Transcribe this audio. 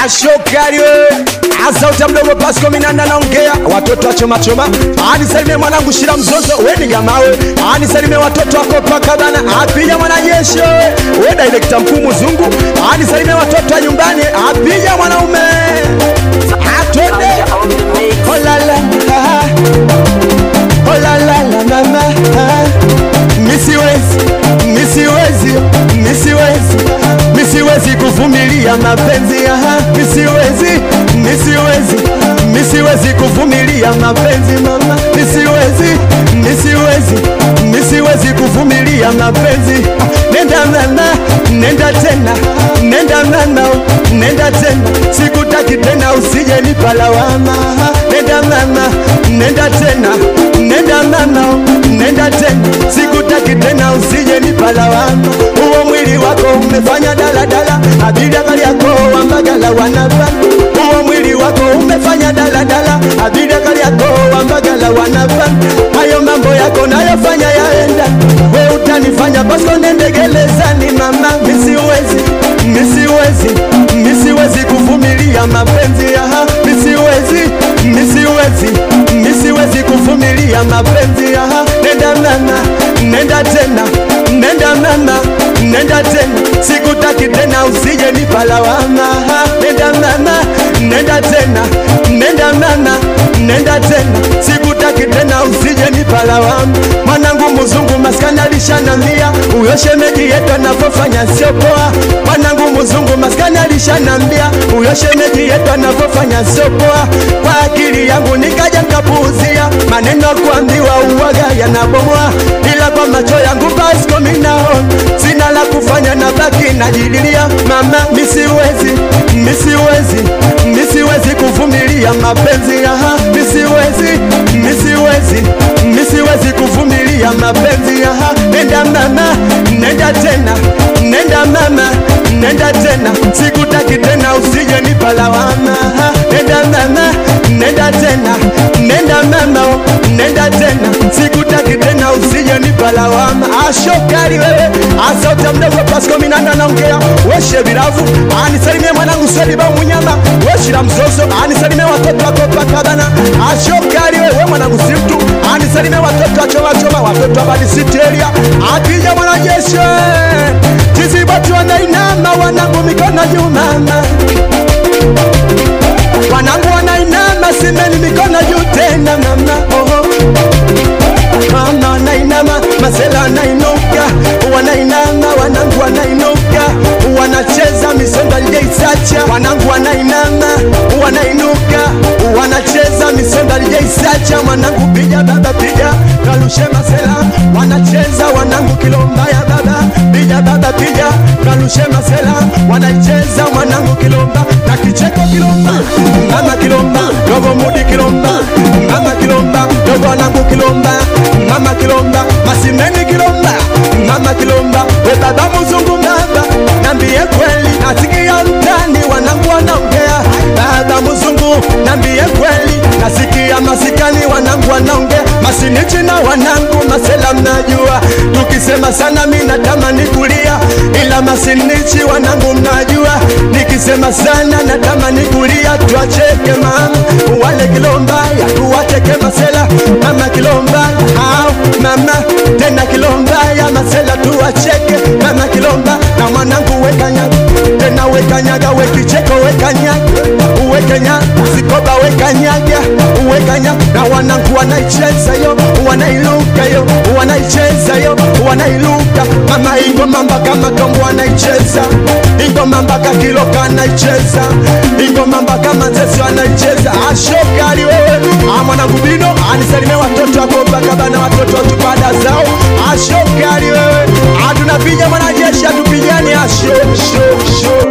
ashokari wewe asauta mdogo Pasco Minanda naongea watoto wa choma choma anisalimie mwanangu Shira Mzozo weni gamawe anisalimie watoto wa Kopa bana apija mwanajeshi wewe we director mkuu mzungu anisalimie watoto wa nyumbani apija mwanaume atwende oh la la ah, oh la la la mama ah, misiwezi misiwezi misiwezi misiwezi kuvumilia mapenzi aha misiwezi misiwezi misiwezi kuvumilia mapenzi mama misiwezi misiwezi misiwezi kuvumilia mapenzi nenda mama nenda tena nenda mama nenda tena sikutaki tena usije nipalawama nenda mama nenda tena nenda mama nenda tena sikutaki tena usije nipalawama huo mwili wako umefanya daladala abiria gari yako wambagala wanapa huo mwili wako umefanya daladala abiria gari yako wambagala wanapa hayo mambo yako nayofanya yaenda we utanifanya pasko nendegelezani mama misiwezi misiwezi misiwezi kuvumilia mapenzi yaha misiwezi misiwezi misiwezi kuvumilia mapenzi yaha nenda mama nenda tena nenda mama nenda tena sikutaki tena usije nipalawama nenda mama nenda tena nenda mama nenda tena sikutaki tena usije nipalawama mwanangu mzungu maskani alishanambia huyo shemeji yetu anavyofanya sio poa mwanangu mzungu maskani alishanambia huyo shemeji yetu anavyofanya sio poa kwa akili yangu nikaja nkapuuzia maneno kuambiwa uwaga yanabomoa ila kwa macho yangu Pasco minaona sina la kufanya na baki najililia mama misiwezi misiwezi misiwezi kuvumilia mapenzi aha misiwezi misiwezi misiwezi kuvumilia mapenzi aha nenda mama nenda tena nenda mama nenda tena sikutaki tena usije nipalawama nenda mama nenda tena nenda mama nenda tena sikutaki tena usije nipalawama ashokali wewe asauta mdogo Pasco Minanda naongea weshe viravu anisalimie mwanangu Seliba Munyama weshira mzozo anisalimie watoto wako pakabana ashokali wewe mwanangu Simtu anisalimie watoto wa choma choma watoto wa Badi City area akija mwanajeshi tizibatu wanainama wanangu mikono juu mama wanangu wanainama simeni mikono juu tena mama oho mama wanainama masela wanainuka wanainama wanangu wanainuka wanacheza misonga lijaisacha wanangu wanainama wanainuka wanacheza misonga lijaisacha mwanangu piga baba piga kalushe masela wanacheza wanangu kilombaya baba piga baba piga kalushe masela wanacheza mwanangu kilomba na kicheko kilomba mama kilomba dogo mudi kilomba mama kilomba dogo wanangu kilomba mama kilomba masimeni kilomba mama kilomba we baba mzungu baba nambie kweli nasikia mtani wanangu wanaongea baba mzungu nambie kweli nasikia masikani wanangu wanaongea masinichi na wanangu masela mnajua tukisema sana mi natamani kulia ila masinichi wanangu mnajua nikisema sana natamani kulia tuacheke mama wale kilomba ya tuwacheke masela mama kilomba au mama tena kilomba ya masela tuwacheke mama kilomba na mwanangu wekanyaga tena wekanyaga wekicheko wekanyaga uwekenya sikoba wekanyaga uwekanya na wanangu wanaicheza yo wanailuka yo wanaicheza yo wanailuka mama ingoma mpaka matombo wanaicheza ingoma mpaka kiloka anaicheza ingoma mpaka manzesi wanaicheza ashokali wewe mwanangu bino anisalimie watoto wako mpaka bana watoto watupanda zao ashokali wewe atunapiga mwanajeshi atupigani asho sho sho